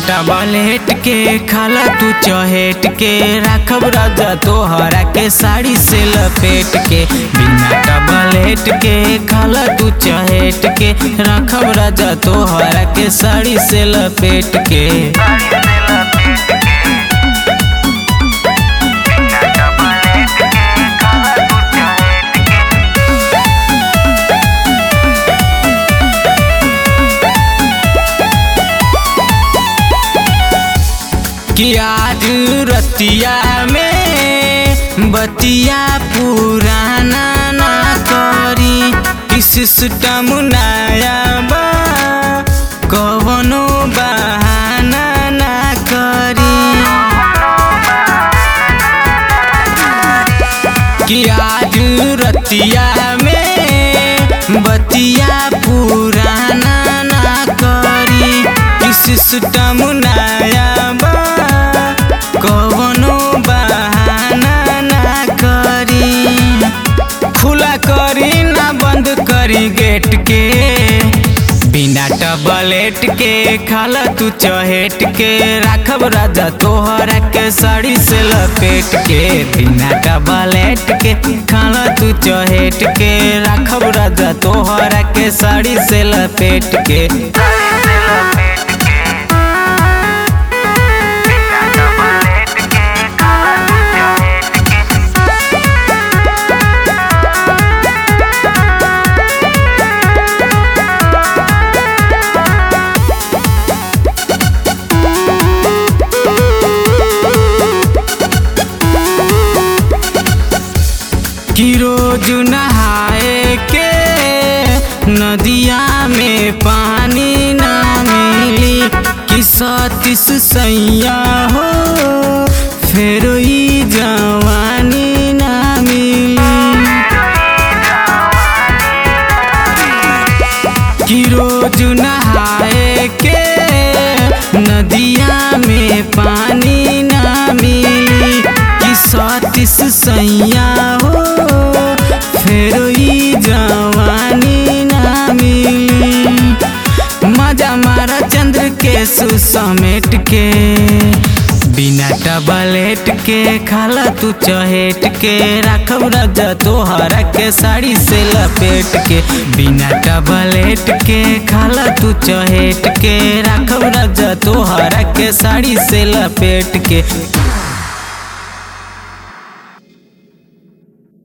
tablet के खाला तू चहेट के राखब राजा तोहरा के साड़ी से लपेट के बिना टबलेट के खाला तू चहेट के राखब राजा तोहरा के साड़ी से लपेट के कि आज रतिया में बतिया पुराना ना करी कि सिस्टम नया बा कवनो बहाना ना करी कि आज रतिया में बतिया पुराना ना करी कि सिस्टम नया बा कवनो बहाना ना करी खुला करी ना बंद करी गेट के बिना टबलेट के खाला तू चहेट के राखब राजा तोहरा के साड़ी से लपेट के बिना टबलेट के खाला तू चहेट के राखब राजा तोहरा के साड़ी से लपेट के कि रोज नहाए के नदिया में पानी ना मिली कि सतीस सैया हो फिर ई जवानी ना मिली कि रोज नहाए के नदिया में पानी ना मिली कि सतीस सैया हो फिर ई जवानी ना मिली मजा मारा चंद्र के सुसमेट के बिना टबलेट के खाला तू चहेट के राखब राजा तोहरा के साड़ी से लपेट के बिना टबलेट के खाला तू चहेट के राखब राजा तोहरा के साड़ी से लपेट के